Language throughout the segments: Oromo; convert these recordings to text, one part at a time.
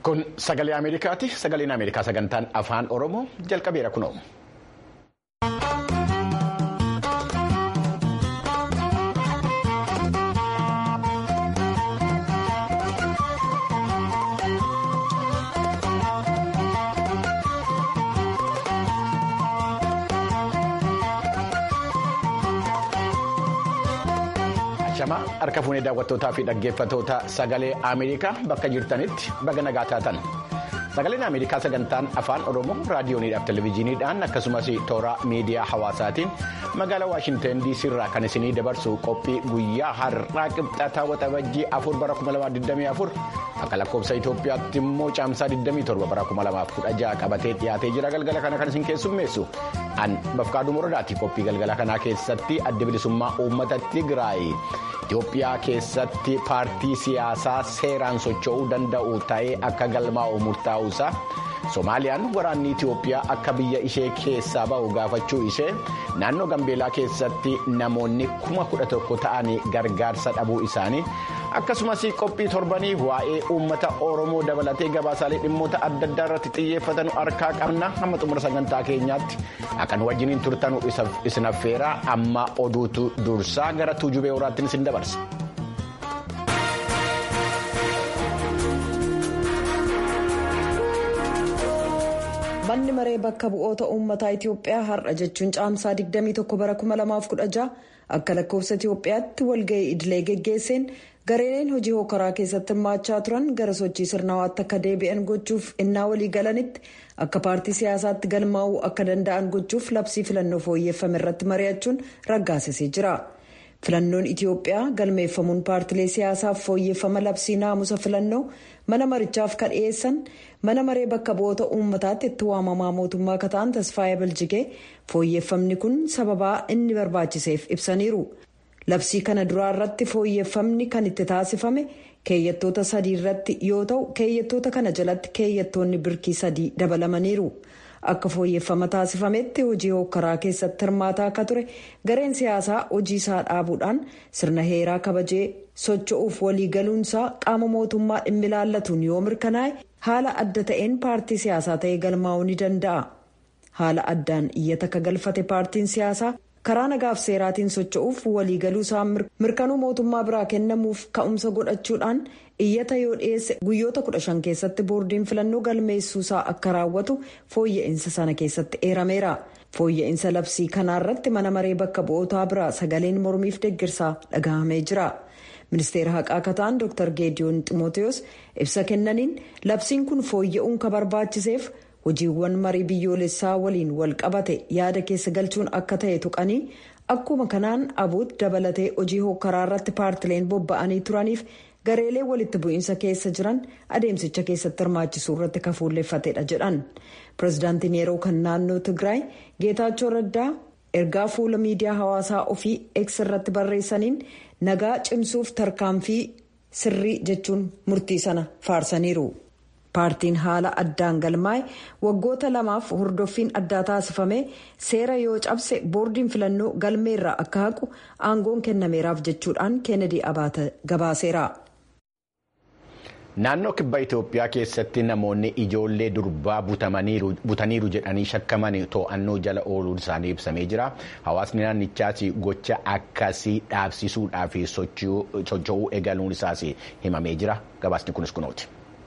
Kun sagalee Ameerikaati. Sagaleen Ameerikaa sagantaan afaan Oromoo jalqabeera kunoo. Shamaa harka fuunee daawwattootaa fi dhaggeeffattoota sagalee Ameerikaa bakka jirtanitti baga nagaa taatan. Sagaleen Ameerikaa sagantaan afaan Oromoo raadiyooniidhaaf televezyiiniidhaan akkasumas toora miidiyaa hawaasaatiin magaalaa Waashinten DC irraa kan isinii dabarsu qophii guyyaa har'aa qibxataa waxabajjii afur bara 2024 akka lakkoofsa Itoophiyaatti immoo caamsaa 27 bara 2016 qabatee dhiyaatee jira galgala kana kan isin keessummeessu. An bafqaaduu moradaati qophii galgala kanaa keessatti adda bilisummaa uummata Tigraay Itoophiyaa keessatti paartii siyaasaa seeraan socho'uu danda'u ta'ee akka galmaa'u murtaa'uusaa Somaaliyaan waraanni Itoophiyaa akka biyya ishee keessaa ba'u gaafachuu ishee naannoo Gambeelaa keessatti namoonni kuma kudha tokko ta'anii gargaarsa dhabuu isaanii akkasumas qophii torbanii waa'ee uummata Oromoo dabalatee gabaasaalee dhimmoota adda addaa irratti xiyyeeffatan harkaa qabna hamma xumura sagantaa keenyaatti akka nu wajjiniin turtanu isin affeera amma oduutu dursaa gara tuujubee horaattiin isin dabarsa. Manni maree bakka bu'oota uummataa Itoophiyaa har'a jechuun caamsaa 21 bara 2016 akka lakkoofsa Itoophiyaatti walga'ii idilee geggeesseen gareen hojii hokaraa keessatti hirmaachaa turan gara sochii sirnawaatti akka deebi'an gochuuf innaa walii galanitti akka paartii siyaasaatti galmaa'uu akka danda'an gochuuf labsii filannoo fooyyeffame irratti mari'achuun raggaasisee jira. filannoon itiyoophiyaa galmeeffamuun paartilee siyaasaaf fooyyeffama labsii naamusa filannoo mana marichaaf kan dhiyeessan mana maree bakka bu'oota uummataatti itti waamamaa mootummaa akka ta'an tasfaayee biljigee fooyyeffamni kun sababaa inni barbaachiseef ibsaniiru labsii kana duraa irratti fooyyeffamni kan itti taasifame keeyyattoota sadii irratti yoo ta'u keeyyattoota kana jalatti keeyyattoonni birkii sadii dabalamaniiru. akka fooyyeffama taasifametti hojii hokkaraa keessatti hirmaataa akka ture gareen siyaasaa hojii isaa dhaabuudhaan sirna heeraa kabajee socho'uuf waliigaluunsaa qaama mootummaa dhimmi ilaallatuun yoo mirkanaa'e haala adda ta'een paartii siyaasaa ta'ee galmaa'uu ni danda'a haala addaan iyyata akka galfate paartiin siyaasaa karaa nagaaf seeraatiin socho'uuf waliigaluu isaa mirkanuu mootummaa biraa kennamuuf ka'umsa godhachuudhaan iyyata yoo dhiyeesse guyyoota kudha shan keessatti boordiin filannoo galmeessuusaa akka raawwatu fooyya'insa sana keessatti eerameera fooyya'insa labsii kanaarratti mana maree bakka bu'ootaa biraa sagaleen mormiif deeggarsaa dhagahamee jira ministeera haqaa akka ta'an dr geediyoon ximooteos ibsa kennaniin labsiin kun fooyya'uun ka barbaachiseef hojiiwwan marii biyyoolessaa waliin wal qabate yaada keessa galchuun akka ta'e tuqanii akkuma kanaan abuut dabalatee hojii hokkaraa irratti paartileen bobba'anii turaniif gareelee walitti bu'iinsa keessa jiran adeemsicha keessatti hirmaachisuu irratti kan fuulleeffatedha jedhan pirezidaantiin yeroo kan naannoo tigraay geetaachoo raddaa ergaa fuula miidiyaa hawaasaa ofii eeks irratti barreessaniin nagaa cimsuuf tarkaanfii sirrii jechuun murtii sana faarsaniiru. paartiin haala addaan galmaa'e waggoota lamaaf hordoffiin addaa taasifame seera yoo cabse boordiin filannoo galmeerraa akka haqu aangoon kennameeraaf jechuudhaan keenedii abaata gabaaseera. Naannoo kibba Itoophiyaa keessatti namoonni ijoollee durbaa butaniiru jedhanii shakkaman to'annoo jala ooluun isaanii ibsamee jira. Hawaasni naannichaas gocha akkasii dhaabsisuudhaaf socho'uu eegaluun isaas himamee jira. Gabaasni kunis kunooti.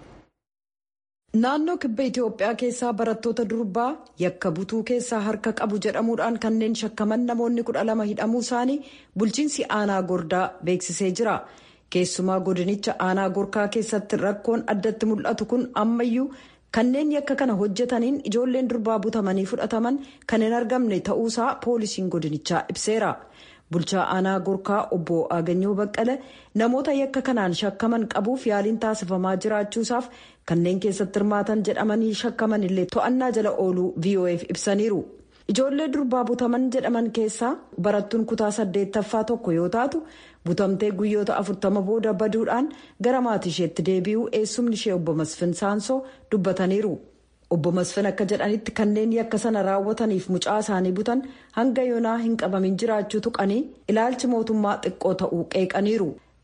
Naannoo kibba Itoophiyaa keessaa barattoota durbaa yakka butuu keessaa harka qabu jedhamuudhaan kanneen shakkaman namoonni kudha lama hidhamuu isaanii bulchiinsi aanaa gordaa beeksisee jira. Keessumaa godinicha aanaa gorkaa keessatti rakkoon addatti mul'atu kun ammayyuu kanneen yakka kana hojjetaniin ijoolleen durbaa butamanii fudhataman kan hin argamne ta'uusaa poolisiin godinichaa ibseera. bulchaa aanaa gorkaa obbo Aganyoo Baqqala namoota yakka kanaan shakkaman qabuuf yaaliin taasifamaa jiraachuusaaf kanneen keessatti hirmaatan jedhamanii shakkaman illee to'annaa jala ooluu VOF ibsaniiru. Ijoollee durbaa butaman jedhaman keessaa barattuun kutaa saddeettaffaa tokko yoo taatu butamtee guyyoota afurtama booda baduudhaan gara maatii isheetti deebi'uu eessumni ishee obbo Masfin Saansoo dubbataniiru. obbo Masfin akka jedhanitti kanneen yakka sana raawwataniif mucaa isaanii butan hanga yoonaa hin qabamin jiraachuu tuqanii ilaalchi mootummaa xiqqoo ta'uu qeeqaniiru.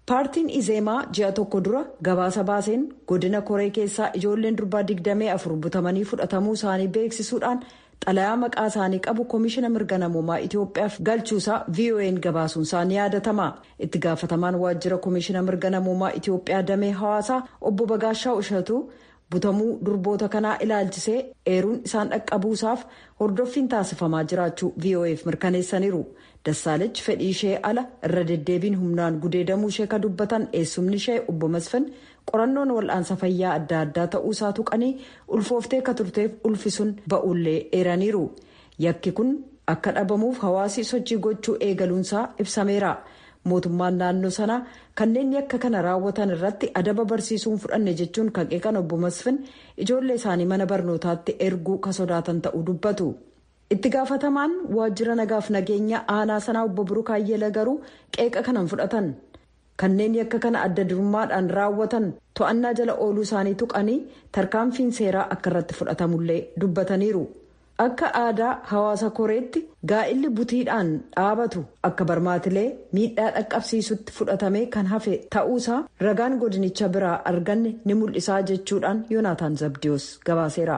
paartiin izeemaa ji'a tokko dura gabaasa baaseen godina koree keessaa ijoolleen durbaa 24 butamanii fudhatamuu isaanii beeksisuudhaan xalayaa maqaa isaanii qabu koomishina mirga namoomaa itiyoophiyaaf galchuusaa vo'n gabaasuun isaanii yaadatama itti gaafatamaan waajjira koomishina mirga namoomaa itiyoophiyaa damee hawaasaa obbo bagaashaa ushatuu butamuu durboota kanaa ilaalchisee eeruun isaan dhaqqabuusaaf hordoffiin taasifamaa jiraachuu vo'eef mirkaneessaniiru dassaalech fedhii ishee ala irra deddeebiin humnaan gudeedamuu ishee ka dubbatan eessumni ishee obbo masfin qorannoon wal'aansa fayyaa adda addaa ta'uusaa tuqanii ulfooftee ka turteef ulfisuun ba'ullee eeraniiru yakki kun akka dhabamuuf hawaasi sochii gochuu eegaluunsaa ibsameera. mootummaan naannoo sanaa kanneen yakka kana raawwatan irratti adaba barsiisuun fudhanne jechuun kan qeeqan obbo masfin ijoollee isaanii mana barnootaatti erguu ka sodaatan ta'uu dubbatu itti gaafatamaan waajjira nagaaf nageenya aanaa sanaa obbo Birukaayyela garuu qeeqa kanan fudhatan kanneen yakka kana adda durummaadhaan raawwatan to'annaa jala ooluu isaanii tuqanii tarkaanfiin seeraa akka irratti fudhatamullee dubbataniiru. akka aadaa hawaasa koreetti gaa'illi butiidhaan dhaabatu akka barmaatilee miidhaa dhaqqabsiisutti fudhatamee kan hafe ta'uusaa ragaan godinicha biraa arganne ni mul'isaa jechuudhaan yoonaataan zabdiyoos gabaaseera.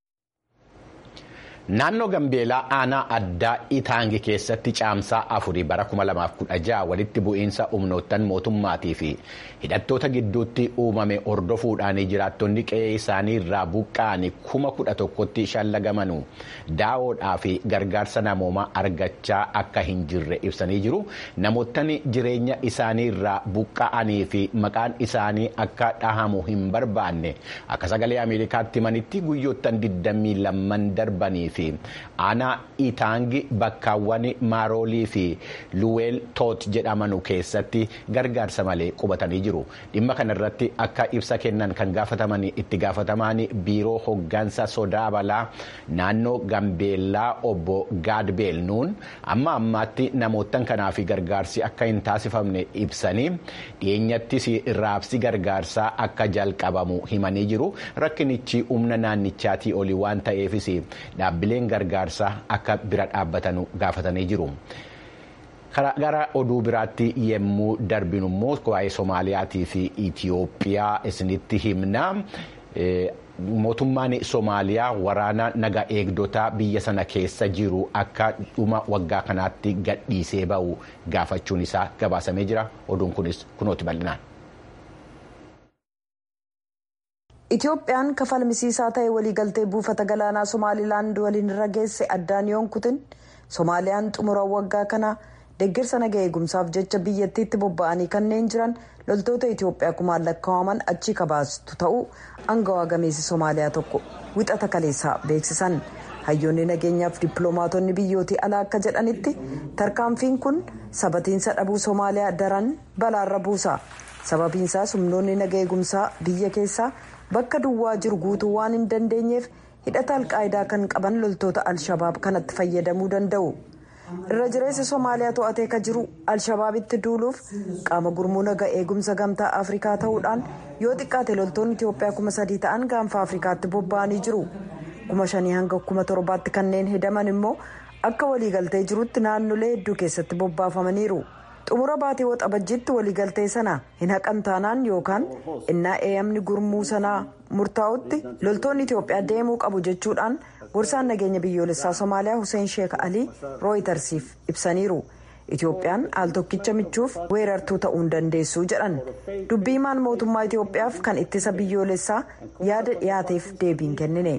naannoo gambeelaa aanaa addaa itaangi keessatti caamsaa afurii bara 2016 walitti bu'iinsa humnoottan mootummaatii fi hidhattoota gidduutti uumame hordofuudhaan jiraattonni qe'ee isaanii irraa buqqa'anii kuma kudha tokkotti shallagamanu daawodhaa fi gargaarsa namoomaa argachaa akka hin jirre ibsanii jiru namoottan jireenya isaanii irraa buqqa'anii fi maqaan isaanii akka dhahamu hin barbaanne akka sagalee ameerikaatti himanitti guyyoottan 22 darbanii fi aanaa itaangi bakkaawwan maaroolii fi luweel toot jedhamanu keessatti gargaarsa malee qubatanii jiru dhimma kanarratti akka ibsa kennan kan gaafataman itti gaafatamaan biiroo hoggansa sodaa balaa naannoo gambeellaa obbo gaadbeel nuun amma ammaatti namoottan kanaaf gargaarsi akka hin taasifamne ibsanii dhiyeenyattis raabsi gargaarsaa akka jalqabamu himanii jiru rakkinichi humna naannichaatii olii waan ta'eefis dhaabbileen gargaarsaa akka bira dhaabbatanu gaafatanii jiru. gara oduu biraatti yemmuu darbinu immoo waa'ee Soomaaliyaatii fi Itiyoophiyaa isinitti himna. Mootummaan Soomaaliyaa waraana naga eegdotaa biyya sana keessa jiru akka dhuma waggaa kanaatti gadhiisee ba'u gaafachuun isaa gabaasamee jira. Oduun kunis kunooti bal'inaan. Itoophiyaan kafalmisiisaa ta'e waliigaltee buufata galaanaa Somaalilaand waliin irra geesse addaan yoon kutin Soomaaliyaan xumura waggaa kana deeggarsa naga eegumsaaf jecha biyyattiitti bobba'anii kanneen jiran loltoota Itoophiyaa kumaan lakkaa'aman achi kabaastu ta'uu angawaa gameessi Soomaaliyaa tokko wixata kaleessaa beeksisan. hayyoonni nageenyaaf dippiloomaatonni biyyootii alaa akka jedhanitti tarkaanfiin kun sabatiinsa dhabuu Soomaaliyaa daran balaarra buusa. sababiinsaas humnoonni naga eegumsaa biyya keessaa bakka duwwaa jiru guutuu waan hin dandeenyeef hidhata alqaayidaa kan qaban loltoota alshabaab kanatti fayyadamuu danda'u irra jireessa soomaaliyaa to'atee ka jiru alshabaabitti duuluuf qaama gurmuu naga eegumsa gamtaa afrikaa ta'uudhaan yoo xiqqaate loltoonni itiyoophiyaa kuma sadii ta'an gaanfa afrikaatti bobba'anii jiru kuma shanii hanga kuma torbaatti kanneen hedaman immoo akka waliigaltee jirutti naannolee hedduu keessatti bobbaafamaniiru. xumura baatii waxabajjiitti waliigaltee sana hin haqan taanaan yookaan innaa eeyamni gurmuu sanaa murtaa'utti loltoonni itiyoophiyaa deemuu qabu jechuudhaan gorsaan nageenya biyyoolessaa somaaliyaa hussein sheek alii rooyitersiif ibsaniiru itiyoophiyaan al tokkicha michuuf weerartuu ta'uu hin dandeessu jedhan dubbii himaan mootummaa itiyoophiyaaf kan ittisa biyyoolessaa yaada dhiyaateef deebiin kennine.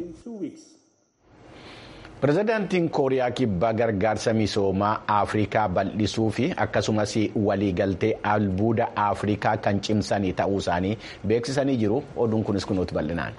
pirezidaantiin kooriyaa kibbaa gargaarsa misoomaa afrikaa bal'isuu fi akkasumas waliigaltee albuuda afrikaa kan cimsanii ta'uu isaanii beeksisanii jiru oduun kunis kunuuti bal'inaan.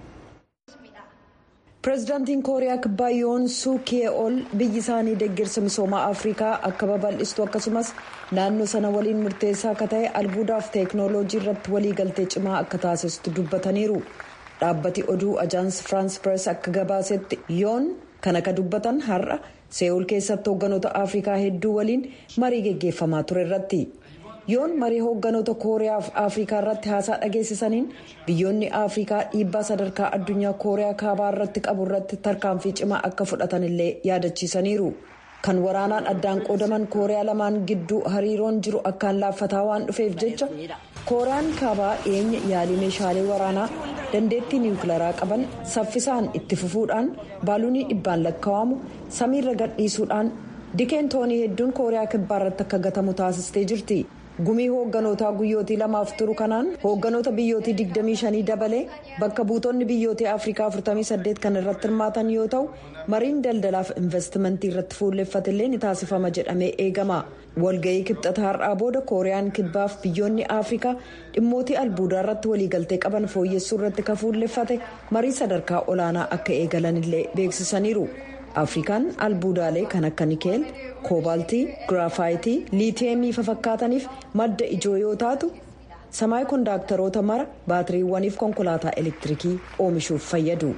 pirezidaantiin kooriyaa kibbaa yoon suukee ol biyyi isaanii deeggarsa misoomaa afrikaa akka babal'istu akkasumas naannoo sana waliin murteessaa akka ta'e albuudaaf teeknooloojii irratti waliigaltee cimaa akka taasistu dubbataniiru dhaabbati oduu ajaans firaans pirees akka gabaasetti yoon. kan akka dubbatan har'a seewul keessatti hoogganoota afrikaa hedduu waliin marii geggeeffamaa ture irratti yoon marii hoogganoota kooriyaa fi afrikaa irratti haasaa dhageessisaniin biyyoonni afrikaa dhiibbaa sadarkaa addunyaa kooriyaa kaabaa irratti qabu irratti tarkaanfii cimaa akka fudhatan illee yaadachiisaniiru kan waraanaan addaan qoodaman kooriyaa lamaan gidduu hariiroon jiru akkaan laaffataa waan dhufeef jecha kooriyaan kaabaa dhiyeenya yaalii meeshaalee waraanaa dandeettii niwukilaraa qaban saffisaan itti fufuudhaan baaluunii dhibbaan lakkaa'amu samiirra gadhiisuudhaan dikeen toonii hedduun kooriyaa kibbaa irratti akka gatamu taasistee jirti. gumii hoogganoota guyyootii lamaaf turu kanaan hoogganoota biyyootii 25 dabalee bakka buutonni biyyootii afrikaa 48 kan irratti hirmaatan yoo ta'u mariin daldalaaf investimentii irratti fuulleffatillee ni taasifama jedhamee eegama walga'ii kibxata har'aa booda kooriyaan kibbaaf biyyoonni afrikaa dhimmootii albuudaa irratti waliigaltee qaban fooyyessuu irratti kan fuulleffate marii sadarkaa olaanaa akka eegalanillee beeksisaniiru. afrikaan albuudaalee kan akka nikeel koobaaltii giraafayitii liitiyeemii fakkaataniif madda ijoo yoo taatu samaay kondaaktaroota mara baatiriiwwaniif konkolaataa elektiriikii oomishuuf fayyadu.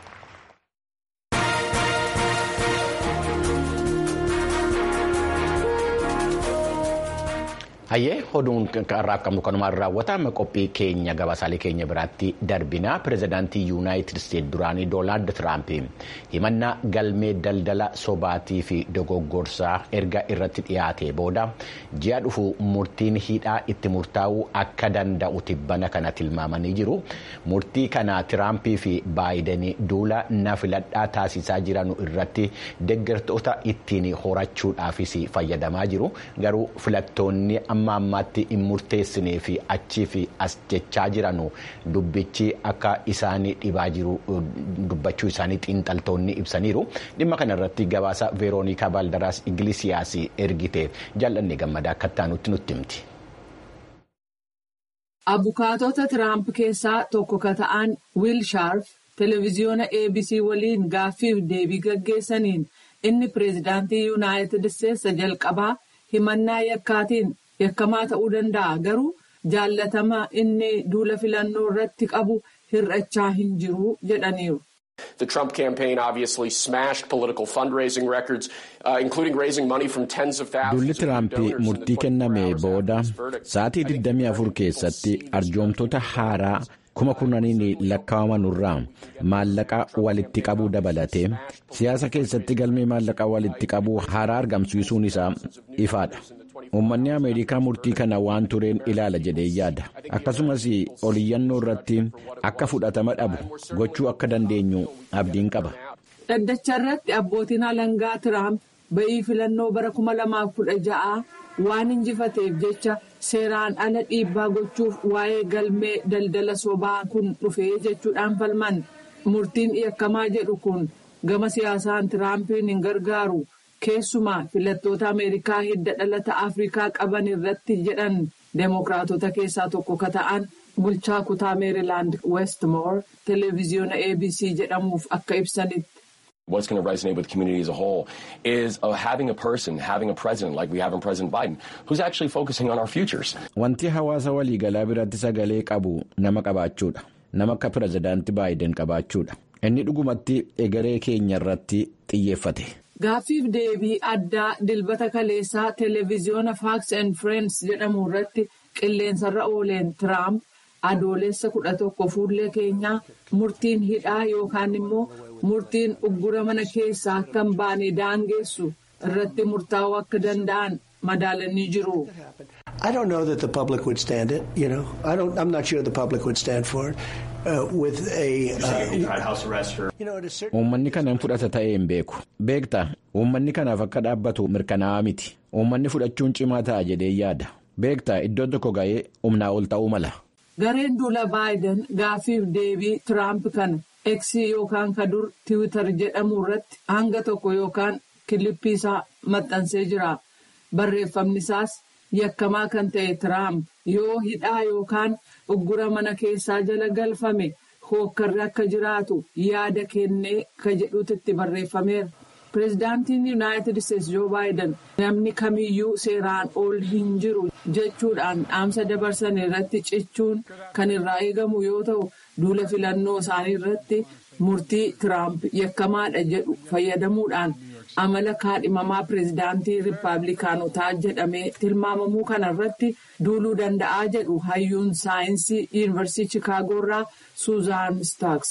hayyee oduun irraa qabnu kanumaan raawwatama qophii keenya gabaasaalee keenya biraatti darbinaa pirezidaantii yuunaayitid isteet duraanii doonaald tiraamp himannaa galmee daldala sobaatii fi dogoggorsaa erga irratti dhiyaate booda ji'a dhufu murtiin hidhaa itti murtaa'uu akka danda'u tibbana kana tilmaamanii jiru murtii kana tiraampii fi baayidanii duula na filadhaa taasisaa jiran irratti deeggartoota ittiin horachuudhaafis fayyadamaa jiru garuu filattoonni amma ammaatti hin murteessinee fi achii fi as jechaa jiranu dubbichi akka isaan dhibaa jiru dubbachuu isaanii xiinxaltoonni ibsaniiru dhimma kana irratti gabaasa veeroonikaa baaldaraas igilisiyaas ergite jaallanne gammadaa akka taanutti nutti himti. Abukaatota Tiraamp keessaa tokko ka ta'an Wiil Shaarf televiziyoona ABC waliin gaaffiif deebii gaggeessaniin inni pireezidaantii Yuunaayitid Isteetsa jalqabaa himannaa yakkaatiin yakkamaa ta'uu danda'a garuu jaallatama inni duula filannoo irratti qabu hir'achaa hin jiru jedhaniiru. The Trump campaign obviously smashed political fundraising records, uh, including raising money from tens of thousands. Duulli Tiraamp murtii kenname booda sa'aatii 24 keessatti arjoomtoota haaraa kuma kurnaniin lakkaa'aman irraa maallaqa walitti qabuu dabalatee siyaasa keessatti galmee maallaqa walitti qabuu haaraa argamsiisuun isaa ifaadha. Uummanni Ameerikaa murtii kana waan tureen ilaala jedhee yaada. Akkasumas oliyyannoo irratti akka fudhatama dhabu gochuu akka dandeenyu abdiin qaba. Dhaddacha irratti abbootiin alangaa Tiraamp ba'ii filannoo bara 2016 waan injifateef jecha seeraan ala dhiibbaa gochuuf waa'ee galmee daldala sobaa kun dhufee jechuudhaan falman. Murtiin yakkamaa jedhu kun gama siyaasaan Tiraampiin hin gargaaru. keessumaa filattoota ameerikaa hidda dhalata afrikaa qaban irratti jedhan deemokiraatota keessaa tokko ka ta'an bulchaa kutaa meerilaand westmoor televiziyoona abc jedhamuuf akka ibsanitti. What's going to resonate with the community as a whole is uh, having a person, having a president like we have in President Biden, who's actually focusing on our futures. Wanti hawaasa waliigalaa biratti sagalee qabu nama qabaachuudha. Nama akka pirezidaantii Baayiden qabaachuudha. Inni dhugumatti egeree keenya irratti xiyyeeffate. Gaaffiif deebii addaa dilbata kaleessaa televiziyoona Fox and Friends jedhamu irratti qilleensarra ooleen Tiraamp adoolessa kudha tokko fuullee keenyaa murtiin hidhaa yookaan immoo murtiin uggura mana keessaa akka hin baane daangeessu irratti murtaa'uu akka danda'an madaalanii jiru. I don't know that the public would stand it. You know, I don't. I'm not sure the public would stand for it. Uh, with a. Uummanni kana hin fudhata ta'ee hin beeku. Beektaa uummanni kanaaf akka dhaabbatu mirkanaa'aa miti. Uummanni fudhachuun cimaa ta'a jedhee yaada. Beektaa iddoo tokko ga'ee humnaa ol ta'uu mala. Gareen duula Baayiden gaaffiif deebii Tiraamp kana Eksii yookaan kadur Tiwiitar jedhamu irratti hanga tokko yookaan kilippii isaa maxxansee jira. Barreeffamni isaas yakkamaa kan ta'e Tiraamp yoo hidhaa yookaan uggura mana keessaa jala galfame hookkarri akka jiraatu yaada kennee ka jedhutu itti barreeffameera. Pireezidaantiin Yuunaayitid Isteetsi Joo Baayiden namni kamiyyuu seeraan ol hin jiru jechuudhaan dhaamsa dabarsan irratti cichuun kan irraa eegamu yoo ta'u duula filannoo isaanii irratti murtii Tiraamp yakkamaadha jedhu fayyadamuudhaan amala kaadhimamaa pireezidaantii Rippaabilikaanotaa jedhamee tilmaamamuu kana irratti duuluu danda'aa jedhu hayyuun saayinsii yuunivarsiitii Chikaagoo irraa Suuzaan Staaks.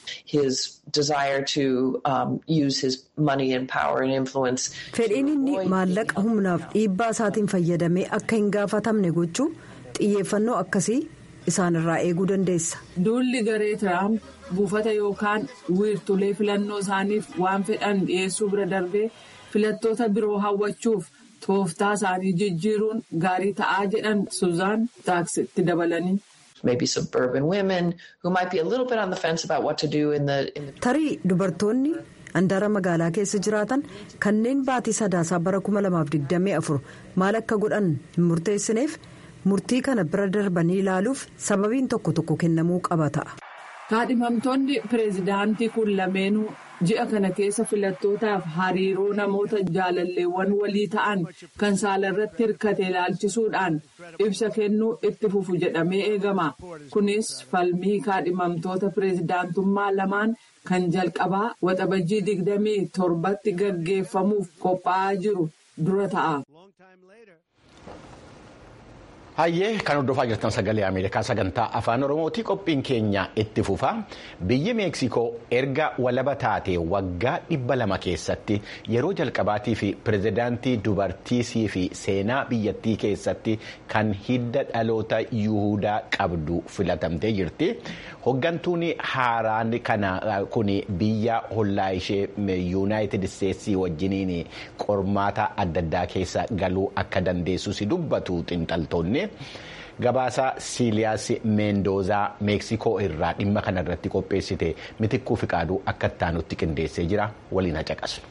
his desire to um, use his money and power and influence. Fedhiin inni maallaqa humnaaf dhiibbaa isaatiin fayyadamee akka hin gaafatamne gochuu xiyyeeffannoo akkasii isaanirraa eeguu dandeessa. Duulli garee Tiraamp buufata yookaan wiirtulee filannoo isaaniif waan fedhan dhiyeessuu bira darbee filattoota biroo hawwachuuf tooftaa isaanii jijjiiruun gaarii ta'aa jedhan Suzaan Taaksitti dabalanii. maybe suburban women who might be a little bit on the fence about what to do in the. In the... Tarii dubartoonni handaara magaalaa keessa jiraatan kanneen baatii sadaasaa bara 2024 maal akka godhan hin murteessineef murtii kana bira darbanii ilaaluuf sababiin tokko tokko kennamuu qaba ta'a. Kaadhimamtoonni pireezidaantii kun lameenuu ji'a kana keessa filattootaaf hariiroo namoota jaalalleewwan walii ta'an kan saalarratti hirkate ilaalchisuudhaan ibsa kennuu itti fufu jedhamee eegama. Kunis falmii kaadhimamtoota pireezidaantummaa lamaan kan jalqabaa waxabajjii digdamii torbatti gaggeeffamuuf qophaa'aa jiru dura ta'a. Hayyee kan hordofaa jirtan sagalee Ameerikaa sagantaa afaan Oromooti qophiin keenya itti fufa. Biyyi Meeksikoo erga walaba taate waggaa dhibba lama keessatti yeroo jalqabaatii fi pirezidaantii dubartiisii fi seenaa biyyattii keessatti kan hidda dhaloota Yuhudaa qabdu filatamtee jirti. Hoggantuun haaraan kana kun biyya hollaa ishee Yuunaayitid Isteetsii wajjiniin qormaata adda addaa keessa galuu akka dandeessus dubbatu xinxaltoonni. Gabaasa Siiliyaas Meendozaa Meeksikoo irraa dhimma kana irratti qopheessite mitikkuu fi qaaduu akka ittaanutti qindeessee jira waliin haqaqasnu.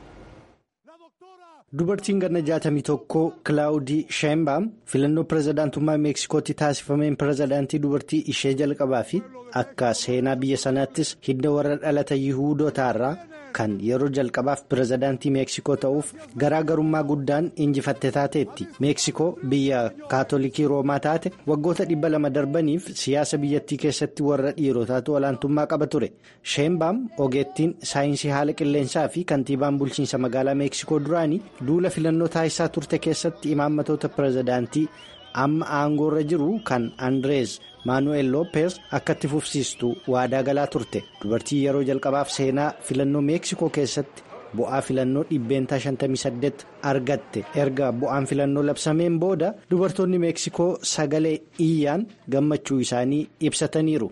Dubartiin ganna jaatamii tokko Kilaawudii Sheembaam filannoo pirezidaantummaa Meeksikootti taasifameen pirezidaantii dubartii ishee jalqabaa fi akka seenaa biyya sanaattis hidda warra dhalata Yihuudootaarraa kan yeroo jalqabaaf pirezidaantii Meeksikoo ta'uuf garaagarummaa guddaan injifatte taateetti. Meeksikoo biyya kaatolikii Roomaa taate waggoota dhibba lama darbaniif siyaasa biyyattii keessatti warra dhiirotaatu olaantummaa qaba ture. Sheembaam ogeettiin saayinsii haala qilleensaa fi kantiibaan bulchiinsa magaalaa Meeksikoo duraanii. duula filannoo taasisaa turte keessatti imaammatoota pirezidaantii amma aangoorra jiru kan andrees maanu'eel loopeez akka itti fufsiistu waadaa galaa turte dubartii yeroo jalqabaaf seenaa filannoo meeksikoo keessatti bu'aa filannoo dhibbeentaa 58 argatte erga bu'aan filannoo labsameen booda dubartoonni meeksikoo sagalee iyyaan gammachuu isaanii ibsataniiru.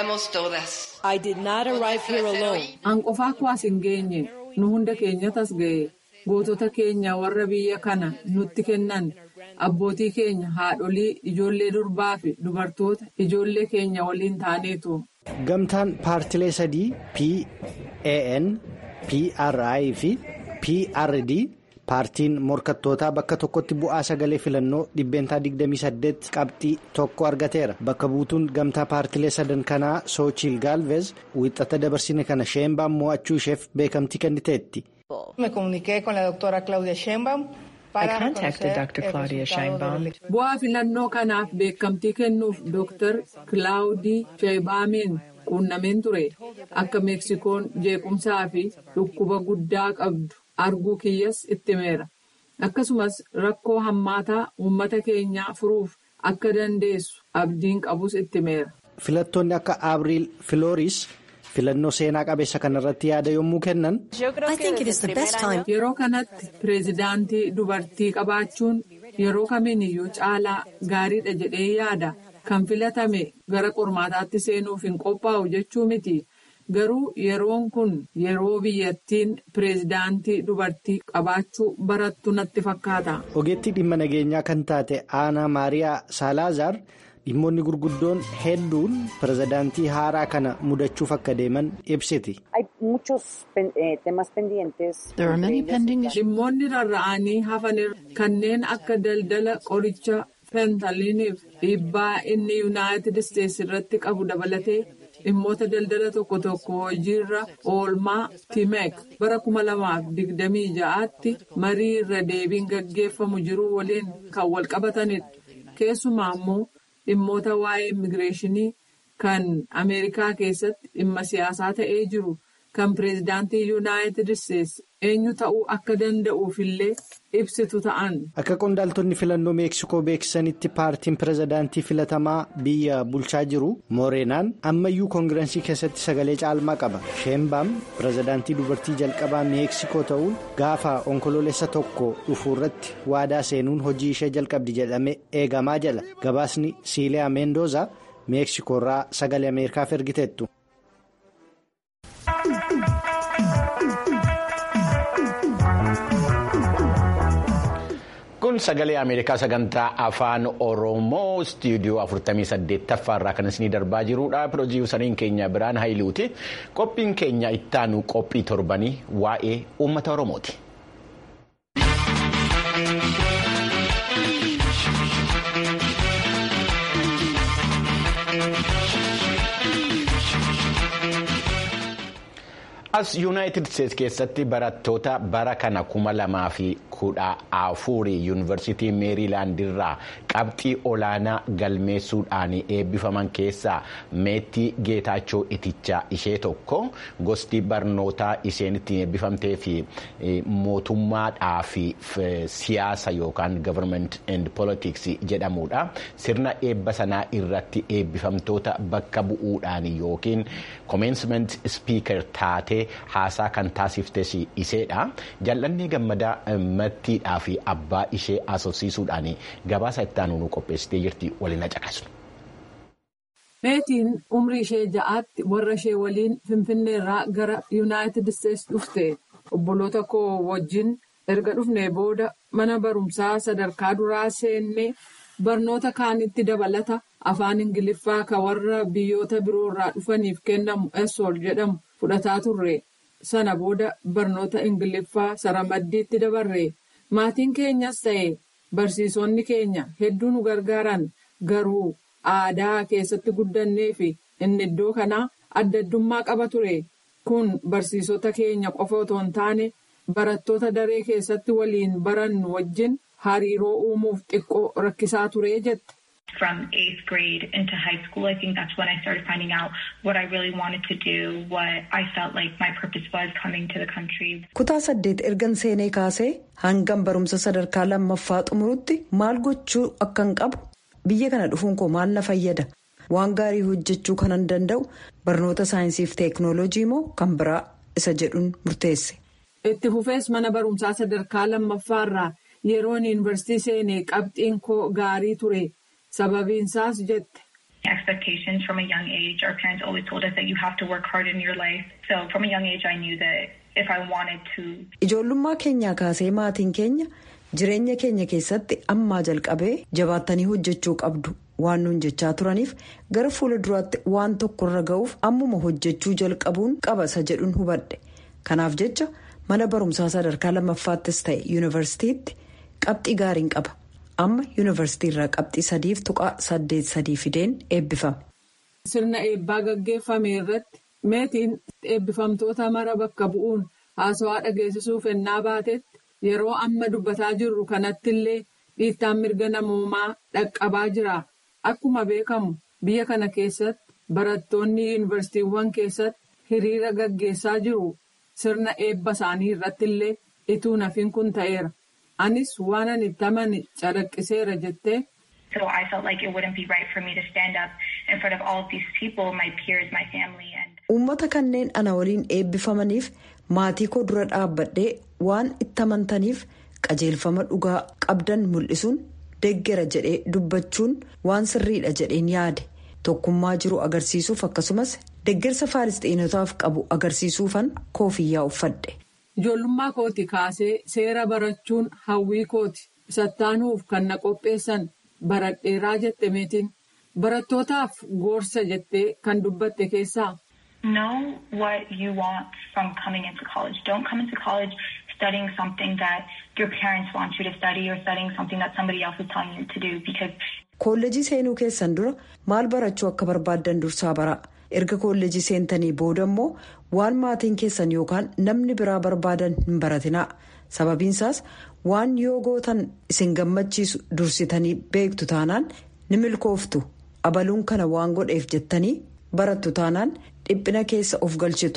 an qofaa kuwaas hin geenye nu hunda keenyatas ga'e. gootota keenya warra biyya kana nutti kennan abbootii keenya haadholii ijoollee durbaa fi dubartoota ijoollee keenya waliin taaneetu. gamtaan paartilee sadii pan pri fi prd paartiin morkattootaa bakka tokkotti bu'aa sagalee filannoo dhibbeentaa 28 qabxii tokko argateera bakka buutuun gamtaa paartilee sadan kanaa soochiil gaalveez wixata dabarsine kana sheembaan mo'achuu isheef beekamtii kenniteetti. Me comuniqué con la doctora Claudia Sheinbaum. I contacted Dr. Claudia Sheinbaum. Bu'aa filannoo kanaaf beekamtii kennuuf Dr. Claudii Sheinbaamiin quunnameen ture. Akka Meeksikoon jeequmsaa fi dhukkuba guddaa qabdu arguu kiyyas itti himeera. Akkasumas rakkoo hammaataa uummata keenyaa furuuf akka dandeessu abdiin qabus itti himeera. Filattoonni akka Abriil Filooris. filannoo seenaa qabeessa kanarratti yaada yommuu kennan. yeroo kanatti pireezidaantii dubartii qabaachuun yeroo kamiiniyyuu caalaa gaariidha jedhee yaada kan filatame gara qormaataatti seenuuf hin qophaa'u jechuu miti garuu yeroon kun yeroo biyyattiin pireezidaantii dubartii qabaachuu barattu natti fakkaata. ogeettii dhimma nageenyaa kan taate aanaa maariyaa saalaazaar. dhimmoonni gurguddoon hedduun pirezidaantii haaraa kana mudachuuf akka deeman ibsiti. dhimmoonni rarra'anii hafan kanneen akka daldala qoricha fentaliiniif dhiibbaa inni yuunaayitid isteetsi irratti qabu dabalatee dhimmoota daldala tokko tokko hojiirra oolmaa timeek bara 2026tti marii irra deebiin gaggeeffamu jiru waliin kan wal qabatanidha keessumaa immoo. dhimmoota waa'ee immigireeshinii kan ameerikaa keessatti dhimma siyaasaa ta'ee jiru kan pireezidaantii yuunaayitid isteetsi eenyu ta'uu akka danda'uufillee ibsitu ta'an. Akka qondaaltonni filannoo meeksikoo beeksisanitti paartiin pireezidaantii filatamaa biyya bulchaa jiru mooreenaan ammayyuu koongirensii keessatti sagalee caalmaa qaba. Sheembaam pireezidaantii dubartii jalqabaa meeksikoo ta'uun gaafa onkoloolessa tokko dhufu irratti waadaa seenuun hojii ishee jalqabdi jedhamee eegamaa jala. Gabaasni Siiliyaa Meendooza meeksikoorraa sagalee Ameerikaaf ergiteettu. kun sagalee ameerikaa sagantaa afaan oromoo istiidiyoo 48ffaa irraa kan isinii darbaa jirudha piroojiisariin keenya biraan haayiluuti qophiin keenya ittaanu qophii torbanii waa'ee uummata oromooti. as yuunaayitid isteetsi keessatti barattoota bara kana kuma lamaa fi kudha afurii yuunivarsiitii meeriilaandirraa qabxii olaanaa galmeessuudhaan eebbifaman keessaa meettii geetaachoo itichaa ishee tokko gosti barnootaa isheen ittiin eebbifamtee fi mootummaadhaa fi siyaasa yookaan government and politics jedhamudha sirna eebba sanaa irratti eebbifamtoota bakka bu'uudhaan yookiin commencement speaker taatee haasaa kan taasiftes iseedha jal'annee gammadaa mattiidhaa fi abbaa ishee asoosiisuudhaan gabaasa itti aanu qopheessitee jirti waliin caqasnu. meetiin umrii ishee ja'aatti warra ishee waliin finfinneerraa gara yuunaayitid isteetsi dhufte obboloota koo wajjin erga dhufnee booda mana barumsaa sadarkaa duraa seennee barnoota kaanitti dabalata afaan ingiliffaa kan warra biyyoota biroorraa dhufaniif kennamu esool jedhamu. fudhataa turre sana booda barnoota ingiliffaa saramaddiitti dabarre maatiin keenyas ta'e barsiisonni keenya hedduu nu gargaaran garuu aadaa keessatti guddannee fi inni iddoo kanaa adda addummaa qaba ture kun barsiisota keenya qofa otoo hin taane barattoota daree keessatti waliin barannu wajjin hariiroo uumuuf xiqqoo rakkisaa ture jette. From eighth grade into high school, I think that's when I started finding out what I really wanted to do, what I felt like my purpose was coming to the country. Kutaa saddeet ergan seenee kaasee hangam barumsa sadarkaa lammaffaa xumurutti maal gochuu akkan qabu biyya kana dhufuun koo maal na fayyada waan gaarii hojjechuu kanan danda'u barnoota saayinsiif teeknooloojii moo kan biraa isa jedhuun murteesse. Itti fufees mana barumsaa sadarkaa lammaffaarraa yeroon yuunivarsiitii seenee qabxiin koo gaarii ture. sababiinsaas jette. Expectations from a young age. Our parents always told us that you have to work hard in your life. So from a young age I knew that if I wanted to. Ijoollummaa keenyaa kaasee maatiin keenya jireenya keenya keessatti ammaa jalqabee jabaattanii hojjechuu qabdu waan nuun jechaa turaniif gara fuula duraatti waan tokkorra ga'uuf ammuma hojjechuu jalqabuun qabasa jedhuun hubadhe. Kanaaf jecha mana barumsaa sadarkaa lammaffaattis ta'e yuunivarsiitiitti qabxii gaariin qaba. amma yuunivarsiitii irraa qabxii sadiif tuqaa saddeet sadii fideen eebbifame. Sirna eebbaa gaggeeffame irratti meetiin eebbifamtoota mara bakka bu'uun haasawaa dhageessisuuf ennaa baatetti yeroo amma dubbataa jirru kanatti illee dhiittaan mirga namoomaa dhaqqabaa jira. Akkuma beekamu biyya kana keessatti barattoonni yuunivarsiitiiwwan keessatti hiriira gaggeessaa jiru. Sirna eebba isaanii irratti illee ituu nafiin kun ta'eera. anis waan ani itti amane calaqqiseera jettee. So I felt like it wouldn't be right for me to stand up in front of all of these people, my peers, my family and. Uummata kanneen ana waliin eebbifamaniif maatii koo dura dhaabbadhee waan itti amantaniif qajeelfama dhugaa qabdan mul'isuun deeggera jedhee dubbachuun waan sirriidha jedheen yaade tokkummaa jiru agarsiisuuf akkasumas deeggarsa faalistiinotaaf qabu agarsiisuufan koofiyyaa uffadhe. Ijoollummaa kooti kaasee seera barachuun hawwii kooti sattaanuuf kan na qopheessan baradheeraa jette meetiin barattootaaf gorsa jettee kan dubbatte keessaa. Know what you want from coming into college. Don't come into college studying something that your parents want you to study or studying something that somebody else is telling you to do because. Koolleejii seenuu keessan dura maal barachuu akka barbaaddan dursaa bara. erga koolleejii seentanii booda immoo waan maatiin keessan yookaan namni biraa barbaadan hin baratinaa sababiinsaas waan yoo gootan isin gammachiisu dursitanii beektu taanaan ni milkooftu abaluun kana waan godheef jettanii barattu taanaan dhiphina keessa of galchitu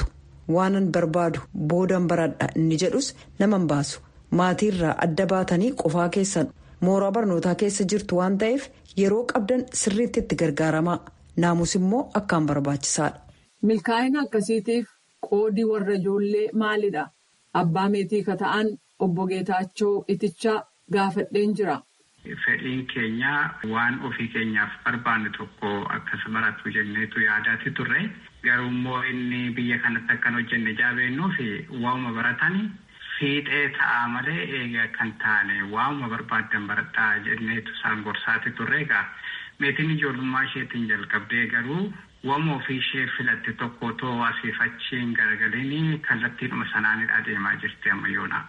waanan barbaadu boodan baradha inni jedhus naman baasu maatiirraa adda baatanii qofaa keessan mooraa barnootaa keessa jirtu waan ta'eef yeroo qabdan sirriitti itti gargaaramaa naamus immoo akkaan barbaachisaadha. milkaa'ina akkasiitiif qoodii warra ijoollee maalidha abbaa meetii ka ta'an obbo Geetaachoo itichaa gaafadheen jira. Fedhiin keenya waan ofii keenyaaf barbaannu tokko akkas baratu jenneetu yaadaati turre garuu immoo inni biyya kanatti akkan hojjenne jaabeennuuf waa'uma baratanii fiixee ta'aa malee eegaa kan taane waa'uma barbaaddan baradhaa jenneetu isaan gorsaati turre egaa meetiin ijoollummaa isheetiin jalqabdee garuu waa'uma ofii ishee filatte tokko otoo asiif achiin garagaliin kallattiidhuma sanaanidha adeemaa jirti ammayyoonaa.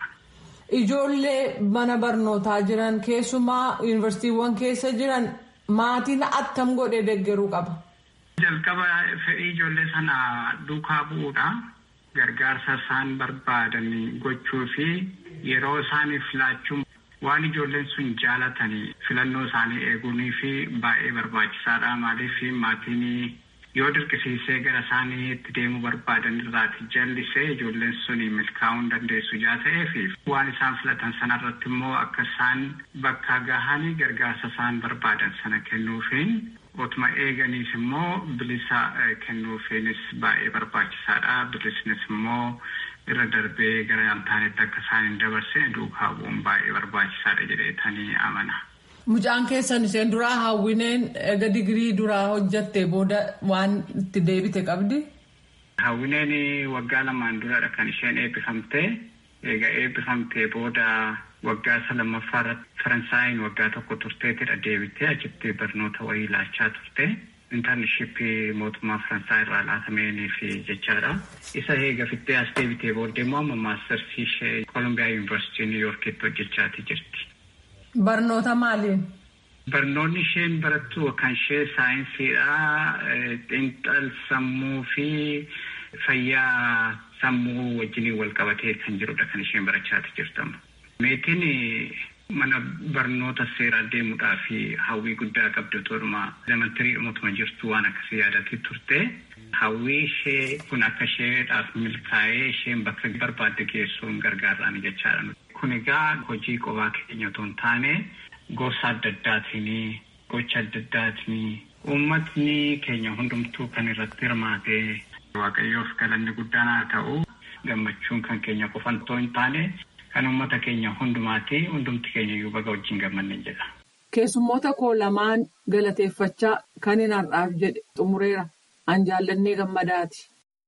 Ijoollee mana barnootaa jiran keessumaa yuunivarsiitiiwwan keessa jiran maatiin attam godhee deeggaruu qaba. Jalqaba fedhii ijoollee sana duukaa bu'uudha. Gargaarsa isaan barbaadan gochuu fi yeroo isaaniif laachuun waan ijoolleen sun jaalatanii filannoo isaanii eeguunii fi baay'ee barbaachisaadha. Maaliif maatiin yoo dirqisiisee gara isaanii itti deemuu barbaadan irraati jallisee ijoolleen suni milkaa'uu hin dandeessu jaa ta'eef waan isaan filatan sanarratti immoo akka isaan bakka gahanii gargaarsa isaan barbaadan sana kennuufiin otuma eeganiis immoo bilisa kennuufiinis baay'ee barbaachisaadha bilisnis immoo irra darbee gara yaaltaanetti akka isaan hin dabarsine duukaa bu'uun baay'ee barbaachisaadha jedheetanii amana. Mucaan keessan isheen duraa hawwineen ega digirii duraa hojjatte booda waan itti deebite qabdi. Hawwineen waggaa lamaan duradha kan isheen eebbifamte. Egaa eebbifamtee booda waggaa isa lammaffaa irratti Faransaayiin waggaa tokko turteetidha deebitee achitti barnoota wayii laachaa turte. Intarneeshippii mootummaa Faransaay irraa laatameenii fi jechaadha. Isa eega fittee as deebitee booddee immoo amma maastarsii ishee Koolombiyaa Yuunivarsiitii Niiwuorkiitti hojjechaatii jirti. Barnoota maaliin? Barnoonni isheen barattu kan ishee saayinsiidha. Xiinxal sammuu fi fayyaa sammuu wajjiniin wal qabatee kan jirudha kan isheen barachaati jirtamu. Meetiin mana barnoota seeraa deemuudhaa fi hawwii guddaa qabdu tooruma elemantarii dhumutuma jirtu waan akkasii yaadatii turte. Hawwii ishee kun akka isheedhaaf milkaa'ee isheen bakka barbaadde geessuun gargaaraan jechaadha. Kun egaa hojii qofaa keenya otoo hin taane gosa adda addaatiin gocha adda addaatiin uummatni keenya hundumtuu kan irratti hirmaate waaqayyoof galanni guddaan haa ta'u gammachuun kan keenya qofan otoo hin taane kan uummata keenya hundumaati hundumti keenya iyyuu baga wajjin gammanne jedha. Keessummoota koo lamaan galateeffachaa kan hin har'aaf jedhe xumureera. An jaallannee gammadaati.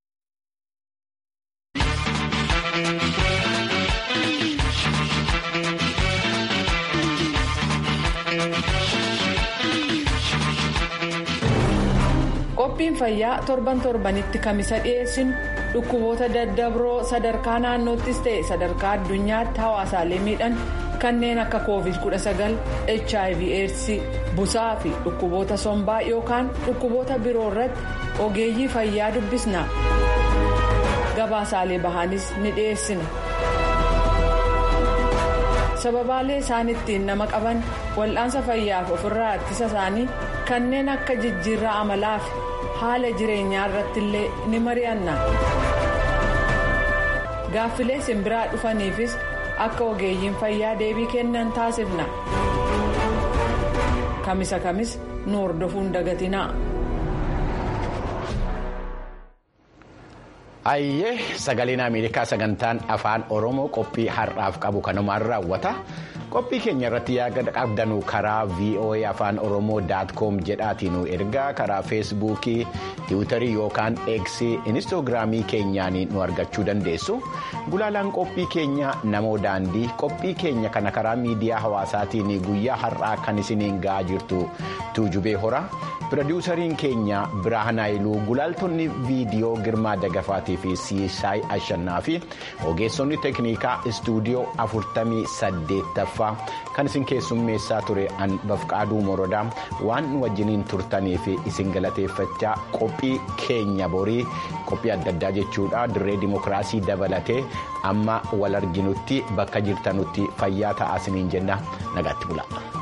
Qophiin fayyaa torban torbanitti kamisa dhiyeessinu dhukkuboota daddabroo sadarkaa naannoottis ta'e sadarkaa addunyaatti hawaasaalee miidhan kanneen akka covid-19 hiv aids busaa fi dhukkuboota sombaa yookaan dhukkuboota biroo irratti ogeeyyii fayyaa dubbisna gabaasaalee bahaanis ni dhiyeessina. sababaalee isaan ittiin nama qaban wal'aansa fayyaaf ofirraa ittisa isaanii kanneen akka jijjiirraa amalaa fi haala jireenyaa irratti illee ni mari'anna. gaaffilee simbiraa dhufaniifis akka ogeeyyiin fayyaa deebii kennan taasifna. kamisa kamis nu hordofuun dagatinaa. Ayyee sagaleen Ameerikaa sagantaan afaan Oromoo qophii har'aaf qabu kanumaan raawwata. Qophii keenya irratti yaada qabdanu karaa VOA afaan Oromoo daatkoom jedhaatiin ergaa karaa feesbuukii, tiwutarii yookaan eeksii inistoogiraamii keenyaan nu argachuu dandeessu. Gulaalaan qophii keenya namoo daandii qophii keenya kana karaa miidiyaa hawaasaatiin guyyaa har'aa kan isiniin ga'aa jirtu tuujubee hora. Pirodiwusariin keenya Biraahan Haayiluu gulaaltonni viidiyoo Girmaa Dagafaatii fi Siisaay Ashannaa fi ogeessonni teeknikaa istuudiyoo afurtamii saddeettaffaa kan isin keessummeessaa ture an bafqaaduu morodaa waan nu wajjiniin turtanii fi isin galateeffachaa qophii keenya borii qophii adda addaa jechuudha dirree dimokiraasii dabalatee amma wal arginutti bakka jirtanutti fayyaa ta'aa isiniin jenna nagaatti bula.